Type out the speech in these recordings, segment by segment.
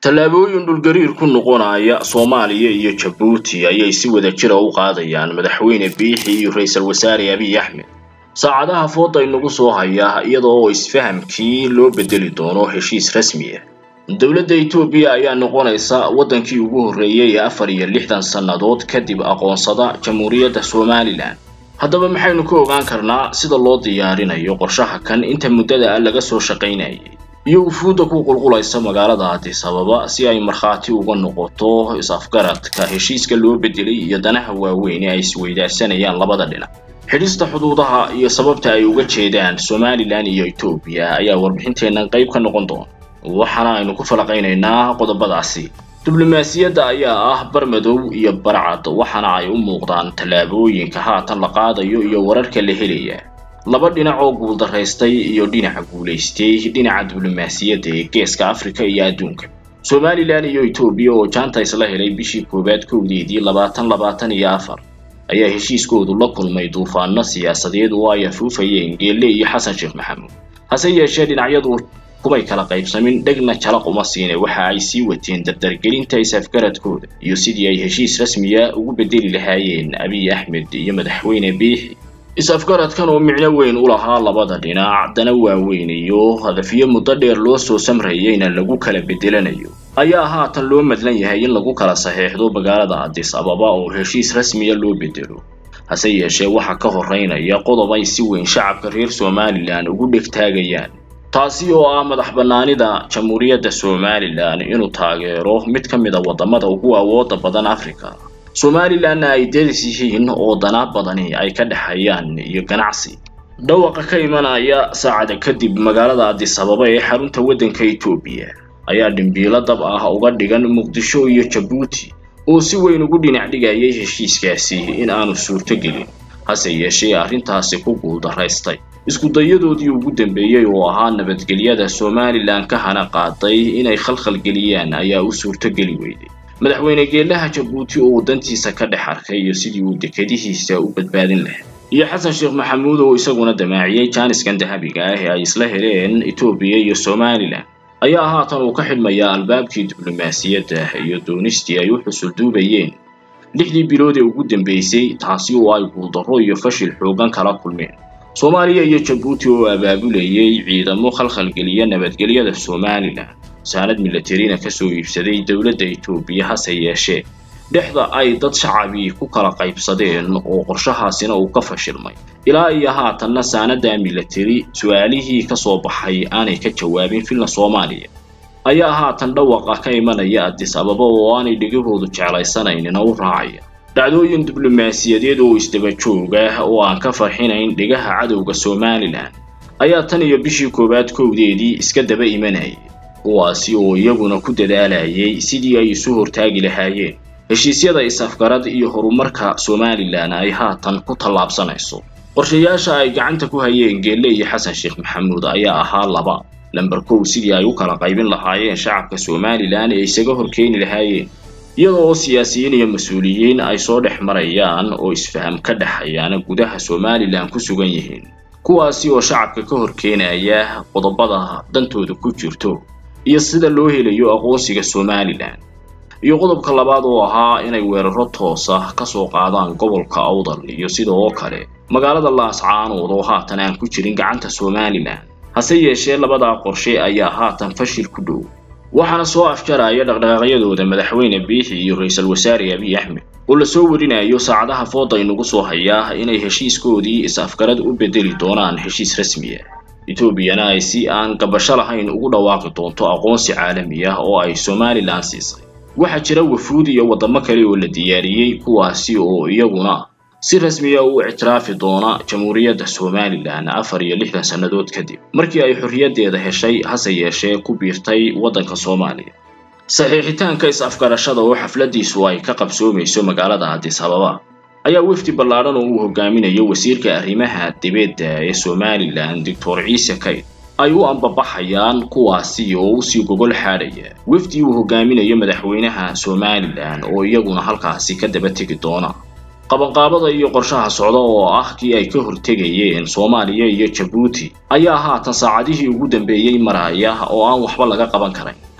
tallaabooyin dhulgariir ku noqonaya soomaaliya iyo jabuuti ayay si wada jira u qaadayaan madaxweyne biixi iyo ra-iisul wasaare abiy axmed saacadaha fooda inagu soo haya iyadoo isfahamkii loo bedeli doono heshiis rasmi ah dowladda etoobiya ayaa noqonaysa waddankii ugu horreeyay ee afar iyo lixdan sannadood kadib aqoonsada jamhuuriyadda somalilan haddaba maxaynu ka ogaan karnaa sida loo diyaarinayo qorshaha kan inta muddada ah laga soo shaqaynayay iyo wufuudda ku qulqulaysa magaalada addis ababa si ay markhaati uga noqoto is-afgaradka heshiiska loo bedelay iyo danaha waaweyn ee ay isweydaarsanayaan labada dhinac xidhista xuduudaha iyo sababta ay uga jeedaan somalilan iyo etoobiya ayaa warbixinteennan qayb ka noqon doona waxaana aynu ku falaqaynaynaa qodobadaasi diblomaasiyadda ayaa ah bar madow iyo barcad waxaana ay u muuqdaan tallaabooyinka haatan la qaadayo iyo wararka la helaya laba dhinac oo guuldaraystay iyo dhinaca guulaystay dhinaca diblomaasiyadda ee geeska afrika iyo adduunka somalilan iyo etoobiya oo jaanta isla helay bishii koowaad kowdeedii labaatan labaatan iyo afar ayaa heshiiskoodu la kulmay duufaano siyaasadeed oo ay afuufayeen geelle iyo xasan sheekh maxamuud hase yeeshee dhinacyadu kumay kala qaybsamin dhegna jalaq uma siine waxa ay sii wateen dardargelinta is-afgaradkooda iyo sidii ay heshiis rasmiya ugu bedeli lahaayeen abiy axmed iyo madaxweyne biixi is-afgaradkan oo micno weyn u lahaa labada dhinac dana waaweyn iyo hadafyo muddo dheer loo soo samrayeyna lagu kala bedelanayo ayaa haatan loo madlan yahay in lagu kala saxeexdo magaalada addis ababa oo heshiis rasmiya loo bedelo hase yeeshee waxaa ka horeynaya qodob ay si weyn shacabka reer somalilan ugu dhegtaagayaan taasi oo ah madax bannaanida jamhuuriyadda somalilan inuu taageero mid ka mid a waddamada ugu awooda badan africa somalilanna ay deris yihiin oo dana badani ay ka dhexeeyaan iyo ganacsi dhawaqa ka imanaya saacada kadib magaalada addis ababa ee xarunta waddanka etoobiya ayaa dhimbiilo dab ah uga dhigan muqdisho iyo jabuuti oo si weyn ugu dhinac dhigayay heshiiskaasi in aanu suurto gelin hase yeeshee arrintaasi ku guuldaraystay iskudayadoodii ugu dambeeyey oo ahaa nabadgelyada somalilan ka hana qaaday inay khalkhal geliyaan ayaa u suurtogeli weyday madaxweyne geelaha jabuuti oo dantiisa ka dhex arkay iyo sidii uu dekadihiisa u badbaadin lahaa iyo xasan sheekh maxamuud oo isaguna damaaciyey jaaniskan dahabiga ah ee ay isla heleen etoobiya iyo somalilan ayaa haatan uu ka xidhmayaa albaabkii diblomaasiyadda iyo doonistii ay u xusulduubayeen lixdii bilood ee ugu dambeysay taasi oo ay guuldarro iyo fashil xoogan kala kulmeen soomaaliya iyo jabuuti oo abaabulayay ciidamo khalkhalgeliya nabadgelyada somalilan saanad milatarina kasoo iibsaday dowladda etoobiya hase yeeshee dhexda ay dad shacabii ku kala qaybsadeen oo qorshahaasina uu ka fashilmay ilaa iyo haatanna saanada milatari su-aalihii ka soo baxay aanay ka jawaabin filna soomaaliya ayaa haatan dhawaqa ka imanaya addis ababa oo aanay dhegahoodu jeclaysanaynin u raacaya dhacdooyin diblomaasiyadeed oo isdaba joog ah oo aan ka farxinayn dhegaha cadowga somalilan ayaa tan iyo bishii koowaad kowdeedii iska daba imanayay kuwaasi oo iyaguna ku dadaalayay sidii ay isu hortaagi lahaayeen heshiisyada is-afgarad iyo horumarka somalilan ay haatan ku tallaabsanayso qorshayaasha ay gacanta ku hayeen geelle iyo xasan sheekh maxamuud ayaa ahaa laba lamber kow sidii ay u kala qaybin lahaayeen shacabka somalilan ee isaga horkeeni lahaayeen iyada oo siyaasiyiin iyo mas-uuliyiin ay soo dhex marayaan oo isfaham ka dhexayaana gudaha somalilan ku sugan yihiin kuwaasi oo shacabka ka horkeenaya qodobada dantooda ku jirto iyo sida loo helayo aqoonsiga somalilan iyo qodobka labaad oo ahaa inay weeraro toosa ka soo qaadaan gobolka awdal iyo sida oo kale magaalada laascaanood oo haatan aan ku jirin gacanta somalilan hase yeeshee labadaa qorshe ayaa haatan fashil ku dhow waxaana soo afjaraya dhaqdhaqaaqyadooda madaxweyne biixi iyo ra-iisul wasaare abiy axmed oo lasoo warinayo saacadaha fooda inagu soo hayaa inay heshiiskoodii is-afgarad u bedeli doonaan heshiis rasmi ah etoobiyana ay si aan gabasho lahayn ugu dhawaaqi doonto aqoonsi caalami ah oo ay somalilan siisay waxaa jira wafuud iyo waddamo kale oo la diyaariyey kuwaasi oo iyaguna si rasmiya u ictiraafi doona jamhuuriyadda somalilan afar iyo lixdan sannadood kadib markii ay xorriyaddeeda heshay hase yeeshee ku biirtay waddanka soomaaliya saxiixitaanka is-afgarashada oo xafladiisu ay ka qabsoomayso magaalada addis ababa ayaa wefdi ballaadhan oo uu hogaaminayo wasiirka arrimaha dibedda ee somalilan doctor ciise kayd ay u ambabaxayaan kuwaasi oo usii gogol xaadhaya wefdi uu hogaaminayo madaxweynaha somalilan oo iyaguna halkaasi ka daba tegi doona qabanqaabada iyo qorshaha socda oo ah kii ay ka hortegayeen soomaaliya iyo jabuuti ayaa haatan saacadihii ugu dambeeyey maraya oo aan waxba laga qaban karayn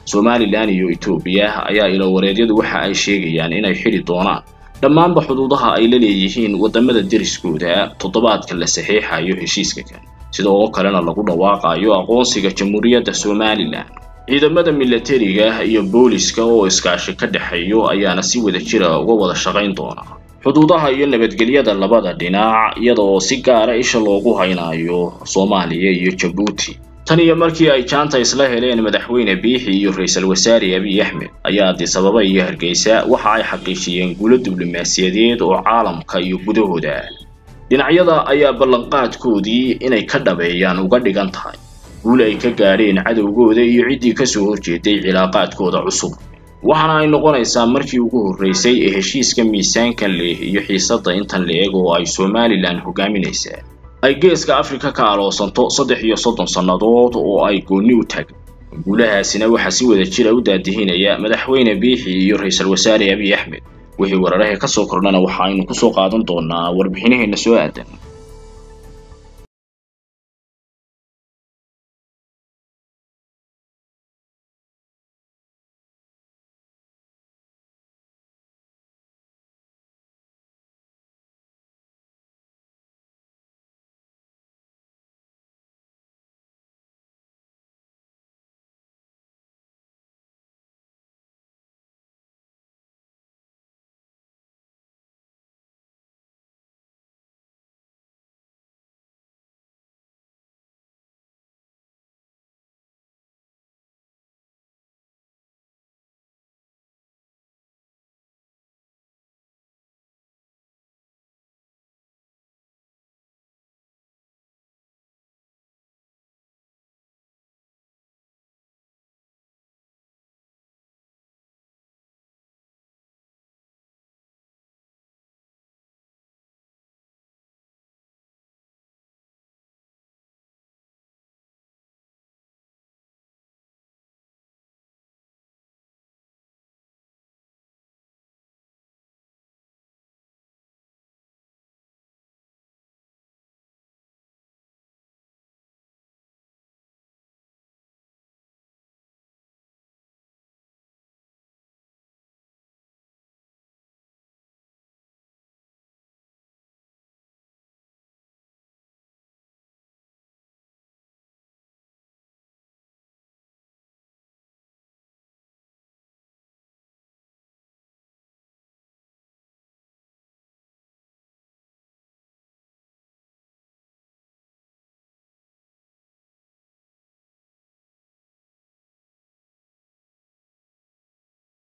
somalilan iyo etoobiya ayaa ilowareedyadu waxa ay sheegayaan inay xidhi doonaan dhammaanba xuduudaha ay la leeyihiin waddamada deriskooda toddobaadka la saxiixayo heshiiska kan sidoo kalena lagu dhawaaqayo aqoonsiga jamhuuriyadda somalilan ciidamada milatariga iyo booliska oo iskaashi ka dhexeeyo ayaana si wada jira uga wada shaqayn doona xuduudaha iyo nabadgelyada labada dhinac iyada oo si gaara isha loogu haynayo soomaaliya iyo jabuuti tan iyo markii ay jaanta isla heleen madaxweyne biixi iyo ra-iisul wasaare abiy axmed ayaa addis ababa iyo hargeysa waxa ay xaqiijiyeen guulo diblomaasiyadeed oo caalamka iyo gudahooda dhinacyada ayaa ballanqaadkoodii inay ka dhabeeyaan uga dhigan tahay guul ay ka gaadheen cadowgooda iyo ciddii kasoo horjeeday cilaaqaadkooda cusub waxaana ay noqonaysaa markii ugu horreysay ee heshiiska miisaankan leh iyo xiisadda intan la-eg oo ay somalilan hogaaminaysaa ay geeska afrika ka aloosanto saddex iyo soddon sannadood oo ay goonni u taagn guulahaasina waxaa si wada jira u daadihinaya madaxweyne biixi iyo ra-iisul wasaare abiy axmed wixii weeraraha ka soo kordhana waxa aynu kusoo qaadan doonaa warbixinaheena soo aadan